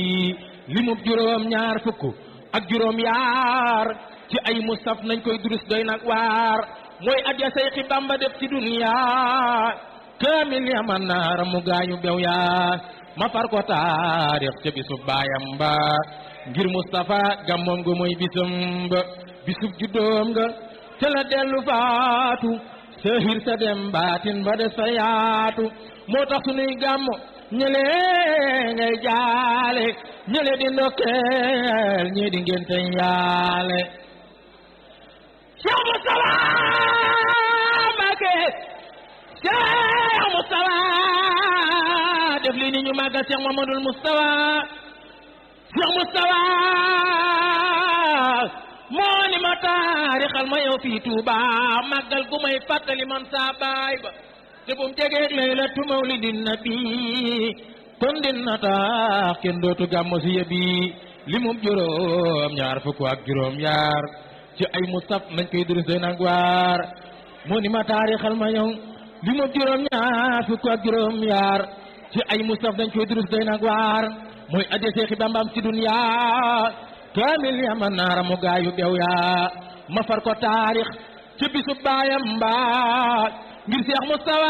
limub juróom ñaar fukk ak juróom yaar ci ay mustaf nañ koy durus doy nag waar mooy adya Seyxi Bamba def ci duniya kaamil ya man naara mu gaañu bew yaa ma far ko taarix ca bisub baayam ba ngir Mustafa gàmmoom nga mooy bisam ba bisub juddoom nga te la dellu faatu sahir sa dem baatin ba des fa yaatu moo tax sunuy gàmmo ñële ngay jaale ñële di ndokkeel ñii di ngénte yaale Cheikh Moustapha Mbacké Cheikh Moustapha def lii ni ñu màggal Cheikh Mamadou Moustapha Cheikh Moustapha moo ni ma taarixal ma yow fii Touba màggal gu may fàttali man saa baay ba te bu mu jegeeg laylatu mawlidin nabi kon dina tax kenn dootu gàmmo si yëbi li mu juróom ñaar fukk ak juróom yaar ci ay mustaf nañ koy durus doy nag waar moo ni ma taarixal ma yow li mu juróom ñaar fukk ak juróom yaar ci ay mustaf nañ koy durus doy nag waar mooy adde Seexi Bambam ci dunya kaamil ya ma naara mu gaayu bew yaa ma far ko taarix ci bisu baayam mbaa ngir Seex Mustafa